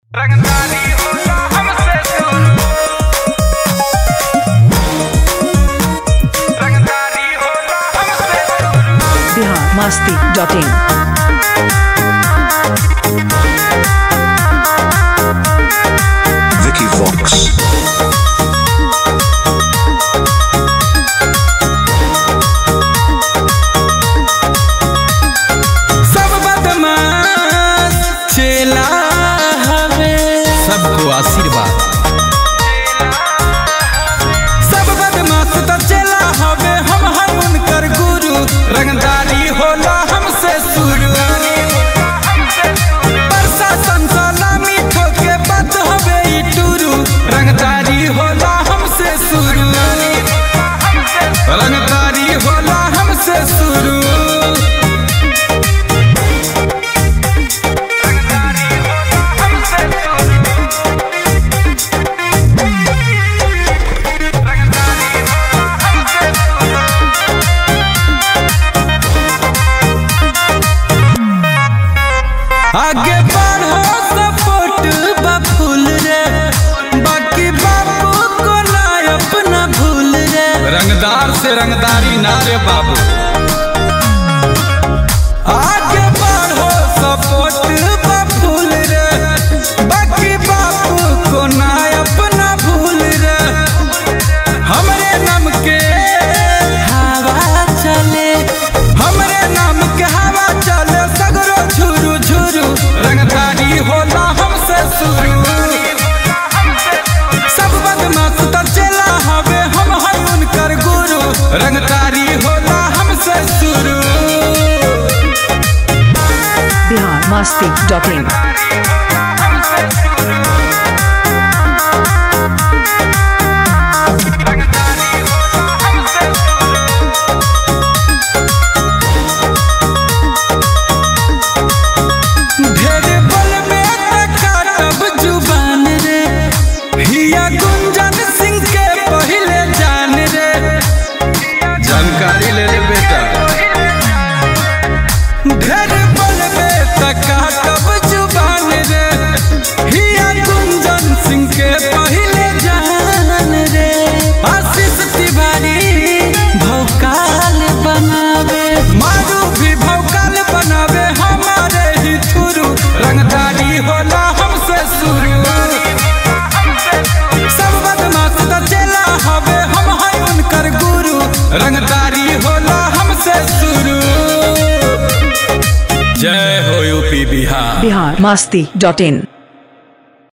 रंगदारी होला हमसे शुरू रंगदारी होला हमसे शुरू Bihar Masti dot in Vicky Vox. सब बदमाश चेला हवे सबको आशीर्वाद सब बदमाश तो चेला हवे हम हैं उनकर गुरु रंगदारी होला हमसे शुरू प्रशासन सलामी ठोके बात हवे ई टुरू रंगदारी होला हमसे शुरू रंगदारी होला हमसे शुरू रंगदारी होला हमसे शुरू रंगदारी होला हमसे शुरू आगे बढ़ो सपोर्ट बफूल रे बाकी बापू को ना अपना भूल रे रंगदार से रंगदारी ना रे बाबू आगे बढ़ो सपोर्ट बफूल रे बाकी बापू को ना अपना भूल रे हमरे नाम के हवा चले हमरे नाम के हवा चले सगरो झुरु झुरु रंगदारी होला हमसे शुरू सब बदमाश तो चला हवे हम हैं उनकर गुरु रंगदारी होला हमसे शुरू बिहार मस्ती डॉट इन ढेर बल में काटब जुबान रे हिया गुंजन सिंह के पहले जान रे जानकारी ले ले बेटा ढेर बल में काटब जुबान रे हिया गुंजन सिंह के पहले जान रे आशीष तिवारी भौकाल बनावे मारू भी भौकाल बनावे हमारे ही थुरू रंगदारी होला हमसे शुरू सब बदमाश तो चला हवे हम हैं उनकर गुरु रंगदारी होला हमसे शुरू जय हो यूपी बिहार बिहार मस्ती डॉट इन